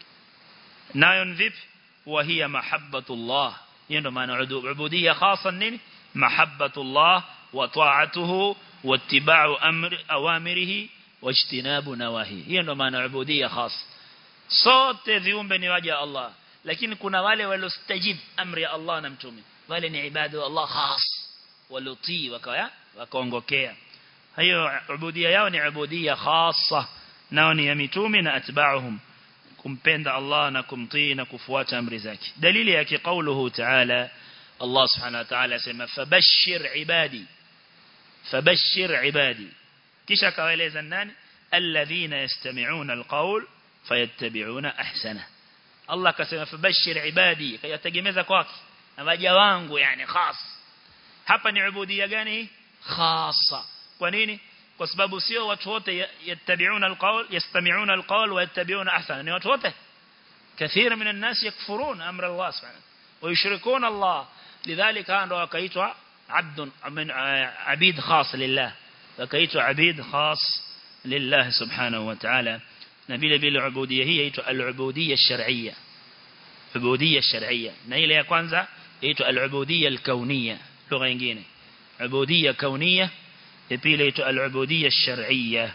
nayon vipi وهي محبة الله hiyo ndo maana ubudiyya khasa nini mahabbatullah wa ta'atuhu wa ittiba'u amri awamirihi wa ijtinabu nawahi hiyo ndo maana ubudiyya khas sote viumbe ni waja Allah lakini kuna wale waliostajib amri ya Allah na mtume wale ni ibadu Allah khas walutii wakaya wakaongokea hiyo ubudia yao ni ubudia khassa nao ni ya mitume na atba'uhum kumpenda Allah na kumtii na kufuata amri zake dalili yake kauluhu ta'ala Allah subhanahu wa ta'ala asema fabashshir ibadi fabashshir ibadi kisha kawaeleza nani alladhina yastami'una alqawl fayattabi'una ahsana Allah akasema fabashshir ibadi kayategemeza kwake na waja wangu yani khas hapa ni ubudia gani khassa kwa nini kwa sababu sio watu wote yattabi'una alqawl yastami'una alqawl wa yattabi'una ahsana ni watu wote كثير من الناس يكفرون أمر الله سبحانه ويشركون الله لذلك عنده وكيتوا عبد من عبيد خاص لله وكيتوا عبيد خاص لله سبحانه وتعالى نبيل بالعبودية هي يتوا العبودية الشرعية عبودية الشرعية نيلة يا كwanza يتوا العبودية الكونية لغة nyingine عبودية كونية يبيل يتوا العبودية الشرعية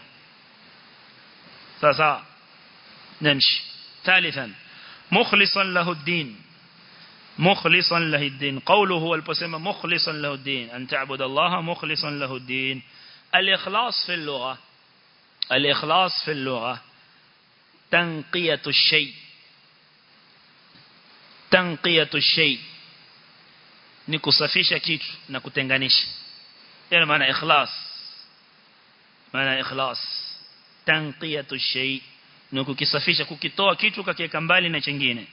sasa نمشي ثالثا مخلصا له الدين مخلصا له الدين قوله هو البسمة مخلصا له الدين أن تعبد الله مخلصا له الدين الإخلاص في اللغة الإخلاص في اللغة تنقية الشيء تنقية الشيء nikusafisha kitu na kutenganisha hiyo maana ikhlas maana ikhlas tanqiyatu shay ni kukisafisha kukitoa kitu kakiweka mbali na chingine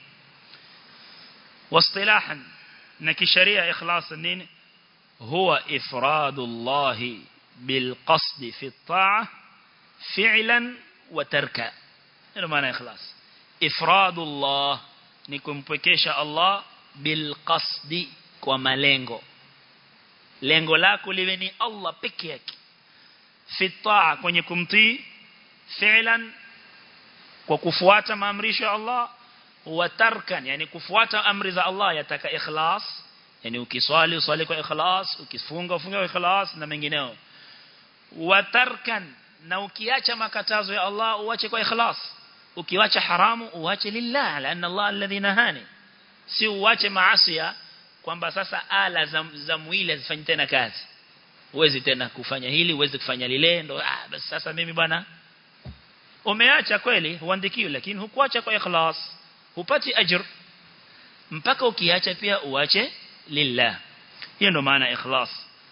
واصطلاحا نكشريع إخلاص النين هو إفراد الله بالقصد في الطاعة فعلا وتركا هذا معنى إخلاص إفراد الله نكم بكيش الله بالقصد ومالينغو lengo lako liwe ni Allah peke yake fi taa kwenye kumtii fi'lan kwa kufuata maamrisho ya Allah wa tarkan yani kufuata amri za Allah yataka ikhlas yani ukiswali uswali kwa ikhlas ukifunga ufunge kwa ikhlas na mengineo wa tarkan na ukiacha makatazo ya Allah uache kwa ikhlas ukiwacha haramu uache lillah laana Allah alladhi nahani si uache maasi kwamba sasa ala za, za mwili zifanye tena kazi uwezi tena kufanya hili uwezi kufanya lile ndo ah basi sasa mimi bwana umeacha kweli huandikiwi lakini hukuacha kwa ikhlas hupati ajr mpaka ukiacha pia uache lillah hiyo ndo maana ikhlas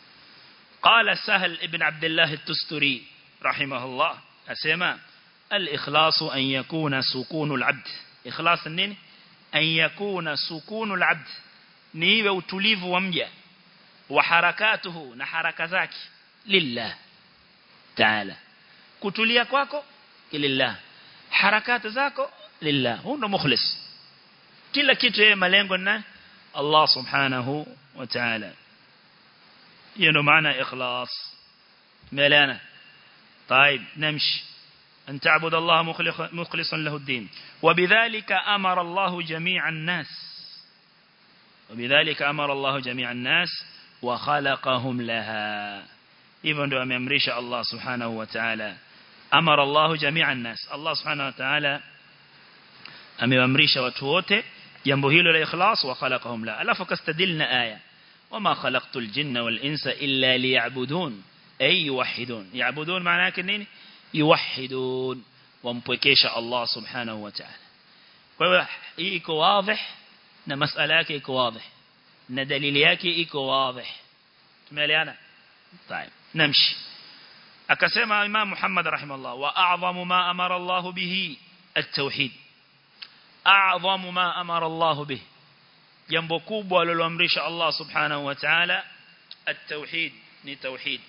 قال سهل ابن عبد الله التستري رحمه الله أسمى الإخلاص أن يكون سكون العبد إخلاص النين أن يكون سكون العبد نيوه وتليف ومجا وحركاته نحرك ذاك لله تعالى كتليا kwako لله حركات zako lillah huyo ndo mukhlis kila kitu yeye malengo na Allah subhanahu wa ta'ala hiyo ndo maana ikhlas ملانه طيب نمشي أن تعبد الله مخلصا له الدين وبذلك أمر الله جميع الناس وبذلك أمر الله جميع الناس وخلقهم لها إذن دو أمريش الله سبحانه وتعالى أمر الله جميع الناس الله سبحانه وتعالى ameamrisha watu wote jambo hilo la ikhlas wa khalaqahum la alafu kastadilna aya wama khalaqtul jinna wal insa illa liya'budun ay yuwahhidun ya'budun maana yake nini yuwahhidun wampwekesha Allah subhanahu wa ta'ala kwa hiyo hii iko wazi na masala yake iko wazi na dalili yake iko wazi tumeelewana طيب نمشي akasema imam Muhammad rahimahullah wa a'zamu ma amara Allah bihi at-tauhid أعظم ما أمر الله به jambo kubwa aliloamrisha Allah subhanahu wa ta'ala at-tauhid ni tauhid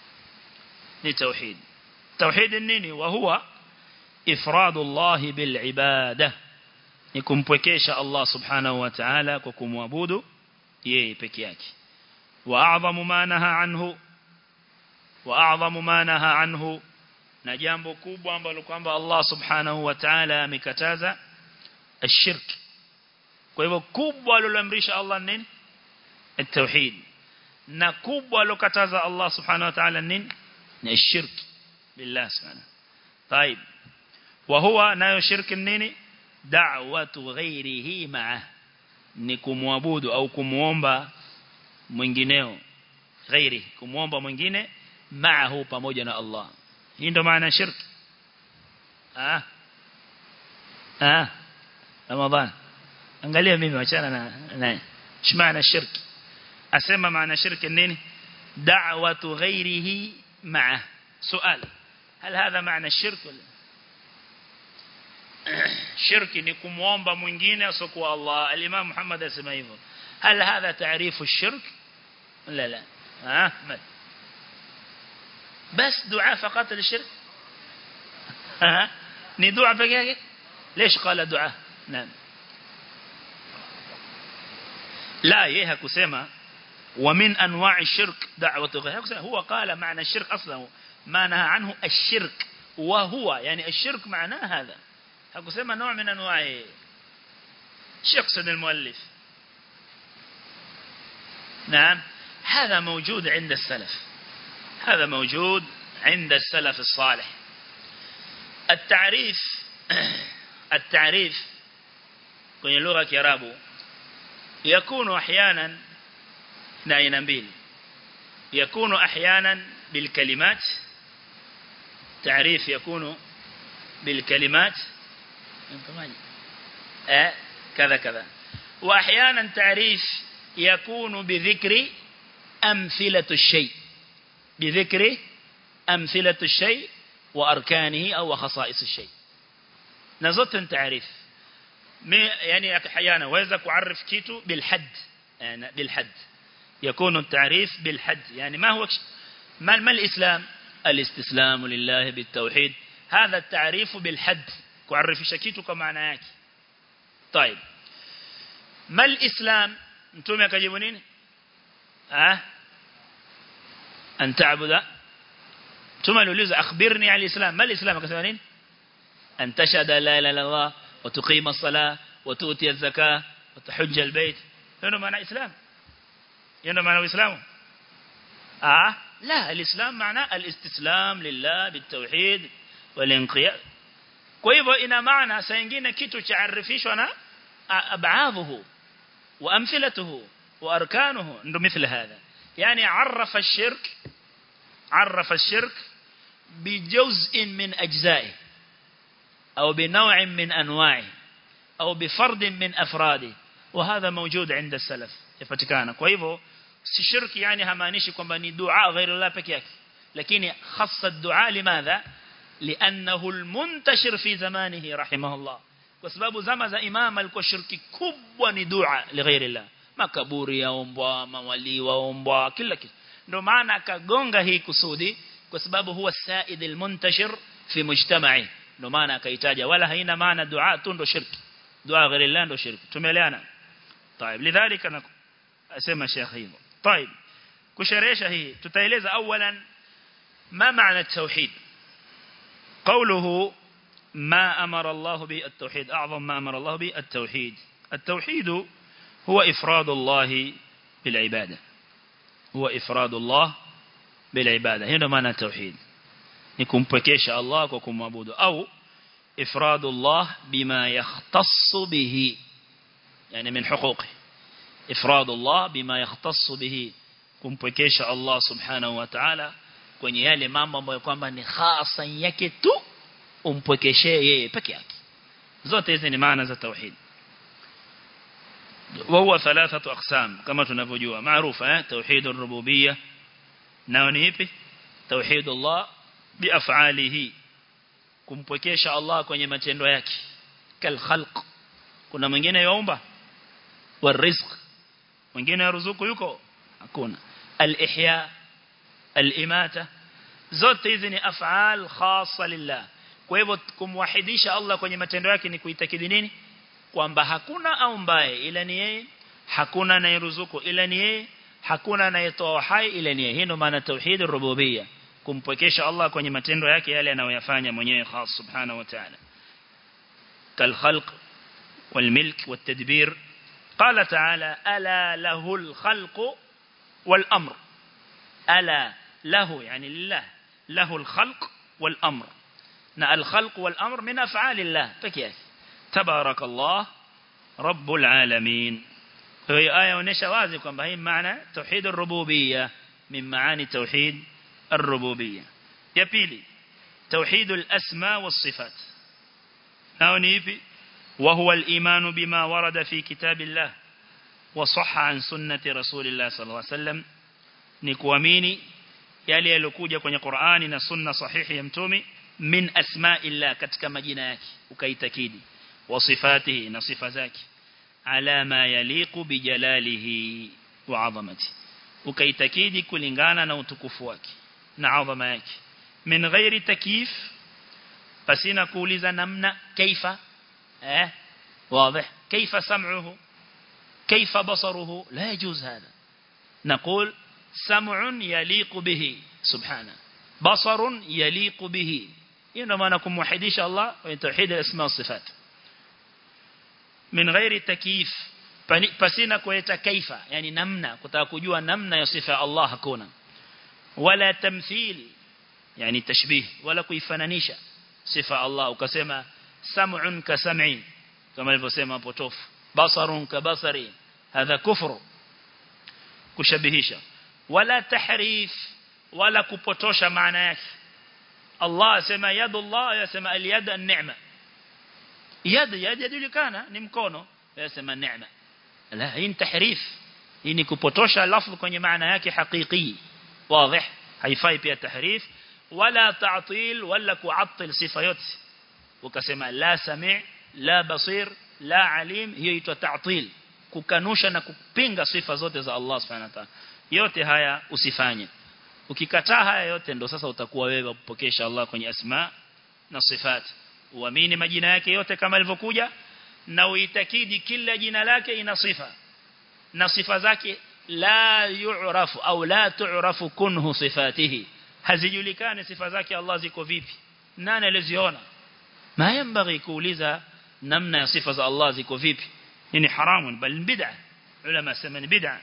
ni tauhid tauhid nini wa huwa ifradullah bil ibada ni kumpwekesha Allah subhanahu wa ta'ala kwa kumwabudu yeye peke yake wa a'zamu ma naha anhu wa a'zamu ma naha anhu na jambo kubwa ambalo kwamba Allah subhanahu wa ta'ala amekataza الشرك kwa hivyo kubwa aliloamrisha Allah nini التوحيد na kubwa alokataza Allah subhanahu wa ta'ala nini ni الشرك بالله سبحانه طيب وهو nayo shirki nini da'watu ghairihi ma'a ni kumwabudu au kumuomba mwingineo ghairi kumuomba mwingine ma'ahu pamoja na Allah hii ndio maana shirki ah ah Ramadhan angalia mimi wachana na naye shmaana shirki asema maana shirki nini da'watu ghairihi ma'a sual هل هذا معنى الشرك ولا shirki ni kumuomba mwingine asokuwa Allah al-Imam Muhammad asema hivyo هل هذا تعريف الشرك لا لا ها بس دعاء فقط للشرك ها ni dua peke yake ليش قال دعاء نعم لا yeye hakusema ومن انواع الشرك دعوه غيره هو قال معنى الشرك اصلا ما نهى عنه الشرك وهو يعني الشرك معناه هذا hakusema نوع من انواع يقصد المؤلف نعم هذا موجود عند السلف هذا موجود عند السلف الصالح التعريف التعريف kwenye lugha ya Kiarabu yakunu ahyanan na aina mbili yakunu ahyanan bilkalimat تعريف يكون بالكلمات آه كذا كذا وأحيانا تعريف يكون بذكر أمثلة الشيء بذكر أمثلة الشيء وأركانه أو خصائص الشيء نزلت تعريف يعني أحيانا وإذا كعرف كيتو بالحد يعني بالحد يكون التعريف بالحد يعني ما هو ما, ما الإسلام الاستسلام لله بالتوحيد هذا التعريف بالحد كعرف شكيتو كمعنى yake طيب ما الإسلام mtume akajibu nini ah an ta'budu mtume aliuliza akhbirni al islam mal islam akasema nini an tashhada la ilaha illa allah wa tuqima as-salah wa tu'ti az-zakah wa tahujja al-bayt ndio maana islam ndio maana uislamu ah la al-islam maana al-istislam lillah bit-tauhid wal-inqiyad kwa hivyo ina maana saa nyingine kitu chaarifishwa na ab'adhuhu وأمثلته وأركانه عنده مثل هذا يعني عرف الشرك عرف الشرك بجزء من أجزائه أو بنوع من أنواعه أو بفرد من أفراده وهذا موجود عند السلف يفتكانا كويبو الشرك يعني همانيشي كما دعاء غير الله بكيك لكن خص الدعاء لماذا لأنه المنتشر في زمانه رحمه الله kwa sababu zama za imam alikuwa shirki kubwa ni dua lighairi Allah makaburi yaombwa mawali waombwa kila kitu ndio maana akagonga hii kusudi kwa sababu huwa said almuntashir fi mujtama'i ndio maana akaitaja wala haina maana dua tu ndo shirki dua ghairi Allah ndo shirki tumeelewana طيب لذلك انا اسمع شيخ hivyo طيب kusherehesha hii tutaeleza awalan ma maana at-tauhid قوله ما أمر الله به التوحيد أعظم ما أمر الله به التوحيد التوحيد هو إفراد الله بالعبادة هو إفراد الله بالعبادة هنا معنى التوحيد نكون بكيش الله وكم معبود أو إفراد الله بما يختص به يعني من حقوقه إفراد الله بما يختص به kumpwekesha Allah subhanahu wa ta'ala kwenye yale mambo ambayo kwamba ni hasa yake tu umpwekeshee yeye peke yake zote hizi ni maana za tauhid وهو ثلاثه اقسام كما tunavyojua maarufa eh tauhid ar-rububiyyah nao ni ipi tauhid Allah biaf'alihi kumpwekesha Allah kwenye matendo yake kal khalq kuna mwingine yaumba warizq mwingine yaruzuku yuko hakuna al-ihya al-imata zote hizi ni af'al khassa lillah kwa hivyo kumwahidisha Allah kwenye matendo yake ni kuitakidi nini kwamba hakuna aumbaye ila ni yeye hakuna anayeruzuku ila ni yeye hakuna anayetoa hai ila ni yeye hii ndio maana tauhid rububiyya kumpwekesha Allah kwenye matendo yake yale anayoyafanya mwenyewe khas subhanahu wa ta'ala kal khalq wal milk wat tadbir qala ta'ala ala lahu al khalq wal amr ala lahu yani lillah lahu al khalq wal amr na al-khalq wal-amr min af'alillah pekee yake tabarakallah rabbul alamin hiyo aya inaonyesha wazi kwamba hii maana tauhid ar-rububiyya min maani tauhid الربوبية يبيلي توحيد الأسماء والصفات ناوني وهو الإيمان بما ورد في كتاب الله وصح عن سنة رسول الله صلى الله عليه وسلم نكواميني yale yalokuja kwenye Qur'ani na sunna sahihi ya mtume min asma'illah katika majina yake ukaitakidi wa sifatihi na sifa zake ala ma yaliqu bi jalalihi wa 'azamati ukaitakidi kulingana na utukufu wake na adhama yake min ghairi takyif pasina kuuliza namna kaifa eh واضح كيف سمعه كيف بصره لا يجوز هذا نقول سمع يليق به سبحانه بصر يليق به إنما نكون موحديش الله ويتوحيد الاسماء والصفات من غير تكييف pasina kuleta kaifa yani namna kutaka kujua namna ya sifa Allah hakuna wala tamthil yani tashbih wala kuifananisha sifa Allah ukasema sam'un ka sam'i kama alivyosema potofu basarun ka basari hadha kufru kushabihisha wala tahrif wala kupotosha maana yake Allah asema yadullah yasema aliyad an-ni'ma yad yad yajulikana ni mkono yasema neema la hii ni tahrif hii ni kupotosha lafzi kwenye maana yake hakiki wazi haifai pia tahrif wala ta'til wala ku'attil sifa yote ukasema la sami' la basir la alim hiyo itwa ta'til kukanusha na kupinga sifa zote za Allah subhanahu wa ta'ala yote haya usifanye ukikataa haya yote ndo sasa utakuwa wewe kupokesha Allah kwenye asma na sifat uamini majina yake yote kama ilivyokuja na uitakidi kila jina lake ina sifa na sifa zake la yu'rafu au la tu'rafu kunhu sifatihi hazijulikani sifa zake Allah ziko vipi nani aliziona ma yambaghi kuuliza namna ya sifa za Allah ziko vipi ni haramun bal bid'ah ulama sema ni bid'ah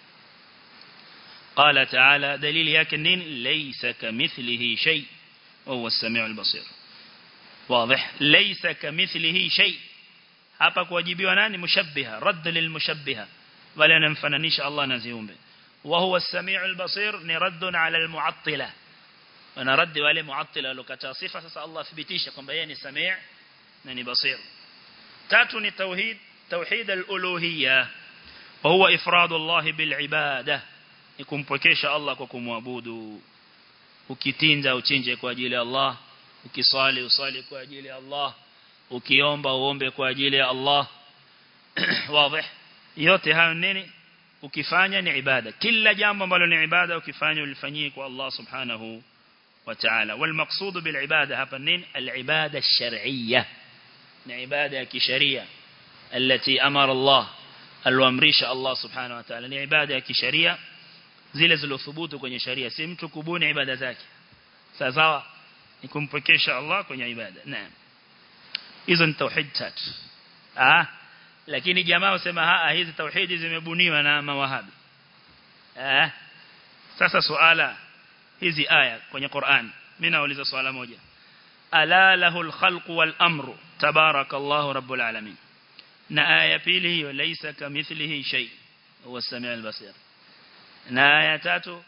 قال تعالى دليل يكن ليس كمثله شيء وهو السميع البصير واضح ليس كمثله شيء hapa kuwajibiwa nani mushabbiha radd lilmushabbiha wala anamfananisha Allah na ziumbe wa huwa as-sami'ul basir ni radd ala al-mu'attila wana radd wale mu'attila walokata sifa sasa Allah thibitisha kwamba yeye ni sami' na ni basir tatu ni tauhid tauhid al-uluhiyya wa huwa ifradu Allah bil ibadah ni kumpokesha Allah kwa kumwabudu ukitinja uchinje kwa ajili ya Allah ukiswali usali kwa ajili ya Allah ukiomba uombe kwa ajili ya Allah wazi yote hayo nini ukifanya ni ibada kila jambo ambalo ni ibada ukifanya ulifanyie kwa Allah subhanahu wa ta'ala wal maqsud bil ibada hapa nini al ibada ash-shar'iyya ni ibada ya kisheria التي أمر الله alioamrisha Allah subhanahu wa ta'ala ni ibada ya kisheria zile zilizothubutu kwenye sharia si mtu kubuni ibada zake sawa ni kumpokesha Allah kwenye ibada naam hizo ni tauhid tatu ah lakini jamaa wasema haa hizi tauhidi zimebuniwa na mawahabi ah sasa suala hizi aya kwenye Qur'an mimi nauliza swala moja ala lahul khalqu wal amru tabarakallahu rabbul alamin na aya pili hiyo laysa kamithlihi shay huwa as-sami'ul basir na aya tatu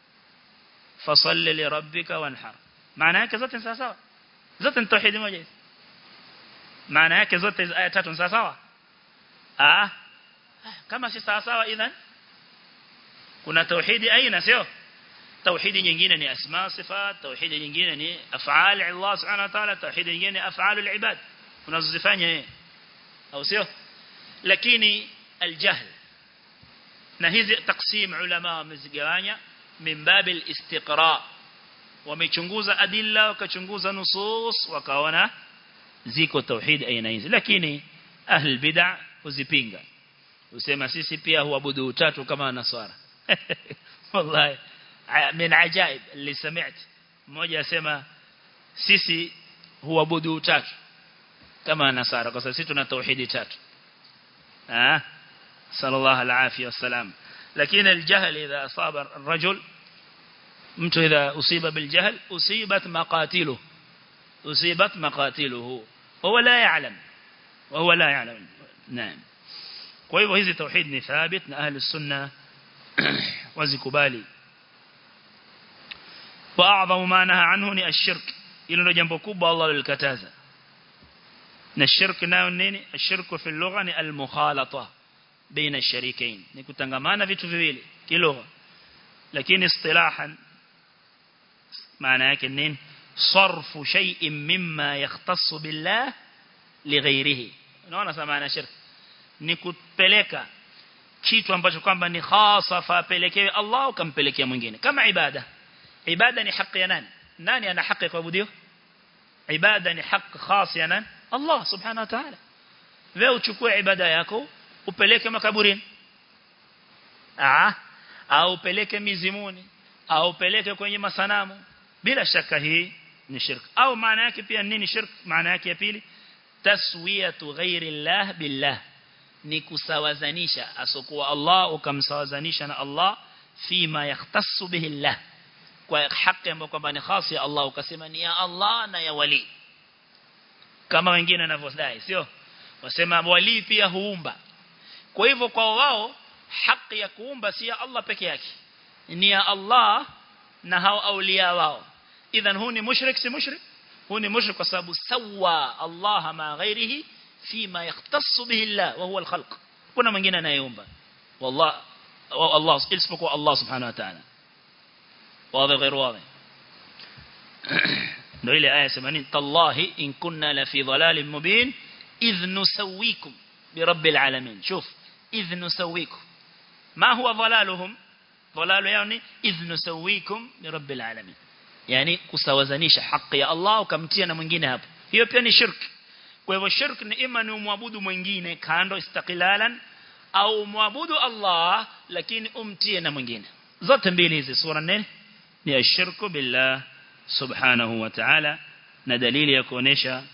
fasalli li rabbika wanhar maana yake zote ni sawa zote ni tauhidi moja hizi maana yake zote aya tatu ni sawa ah kama si sawa sawa idhan kuna tauhidi aina sio tauhidi nyingine ni asma sifat tauhidi nyingine ni af'al Allah subhanahu wa ta'ala tauhidi nyingine ni af'al al-ibad unazozifanya yeye au sio lakini aljahl na hizi taksim ulama wamezigawanya min babil istiqra wamechunguza adilla wakachunguza nusus wakaona ziko tauhid aina hizi lakini ahli bid'ah uzipinga usema sisi pia huabudu utatu kama naswara wallahi min ajaib اللي سمعت mmoja asema sisi huabudu utatu kama nasara kwa sababu sisi tuna tauhidi tatu ah sallallahu alaihi wasallam lakini aljahl idha asaba الرجل mtu idha usiba biljahl usibat maqatiluhu usibat maqatiluhu huwa la ya'lam wa huwa la ya'lam naam kwa hivyo hizi tauhid ni thabit na ahli sunna wazikubali wa a'dhamu ma naha anhu ni ashirk hilo ndio jambo kubwa Allah alikataza na shirk nayo nini ashirku fi lugha ni al-mukhalata baina ash-sharikain ni kutangamana vitu viwili kilugha lakini istilahan maana yake nini sarfu shay'in mimma yakhtassu billah lighairihi unaona sama maana shirk ni kupeleka kitu ambacho kwamba ni khasa fa apelekewe Allah ukampelekea mwingine kama ibada ibada ni haki ya nani nani ana haki kuabudiwa ibada ni haki khas ya nani Allah subhanahu wa ta'ala wewe uchukue ibada yako upeleke makaburini ah au upeleke mizimuni au upeleke kwenye masanamu bila shaka hii ni shirk au maana yake pia nini shirk maana yake ya pili taswiyatu ghairi Allah billah ni kusawazanisha asokuwa Allah ukamsawazanisha na Allah fima yahtassu bihi Allah kwa haki ambayo kwamba ni khasi ya Allah ukasema ni ya Allah na ya wali kama wengine wanavyodai sio wasema wali pia huumba kwa hivyo kwa wao haki ya kuumba si ya Allah peke yake ni ya Allah na hao aulia wao idhan huu ni mushrik si mushrik huu ni mushrik kwa sababu sawa Allah ma ghairihi fima yahtassu bihi Allah wa huwa al-khalq kuna mwingine anayeumba wallah Allah isipokuwa Allah subhanahu wa ta'ala واضح غير واضح ndio ile aya 80 tallahi in kunna la fi dhalalin mubin idh nusawwikum bi rabbil alamin shuf idh nusawwikum ma huwa dhalaluhum dhalalu yani idh nusawwikum bi rabbil alamin yani kusawazanisha haki ya Allah ukamtia na mwingine hapo hiyo pia ni shirk kwa hivyo shirk ni ima ni umwabudu mwingine kando istiqlalan au umwabudu Allah lakini umtie na mwingine zote mbili hizi sura nne ni ashirku billah subhanahu wa ta'ala na dalili ya kuonesha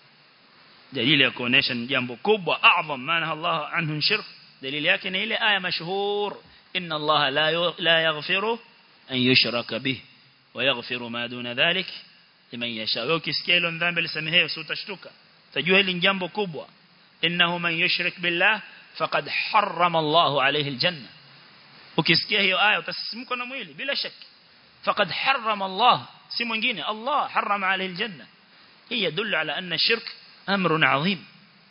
dalili ya kuonesha ni jambo kubwa a'zam maana Allah anhu shirk dalili yake ni ile aya mashhur inna Allah la la yaghfiru an yushraka bih wa yaghfiru ma duna dhalik liman yasha wewe ukisikia hilo dhambi lisamehewe si utashtuka tajua hili ni jambo kubwa innahu man yushrik billah faqad harrama Allah alayhi aljanna ukisikia hiyo aya utasisimka na mwili bila shaki فقد حرم الله si mwingine Allah harama alayhi aljanna hii يدل على أن الشرك أمر عظيم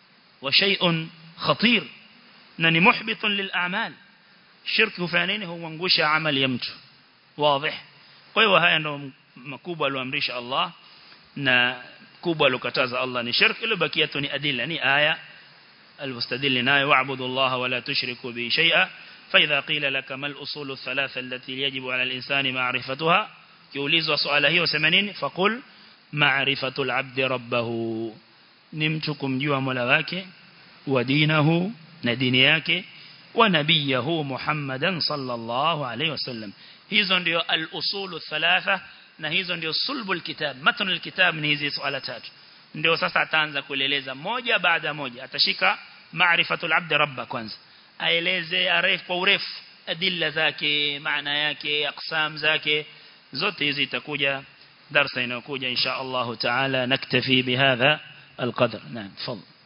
وشيء خطير نني محبط للأعمال شرك فانين هو منغوش عمل يمت واضح kwa hiyo haya ndo makubwa aliyoamrisha Allah na kubwa alokataza Allah ni shirk ile bakia tu ni adilla ni aya almustadil nayo wa'budu Allah wa la tushriku bi shay'a فإذا قيل لك ما الأصول الثلاثة التي يجب على الإنسان معرفتها kiulizwa swala hiyo sema nini faqul ma'rifatul abdi rabbahu ni mtu kumjua Mola wake wa dinahu na dini yake wa nabiyahu Muhammadan sallallahu alayhi wasallam hizo ndio al-usulu thalatha na hizo ndio sulbul kitab matnul kitab ni hizi swala tatu ndio sasa ataanza kueleza moja baada moja atashika ma'rifatul abdi rabba kwanza aeleze arefu kwa urefu adilla zake maana yake aqsam zake zote hizi itakuja darasa inayokuja insha Allah taala naktafi bihadha القدر نعم تفضل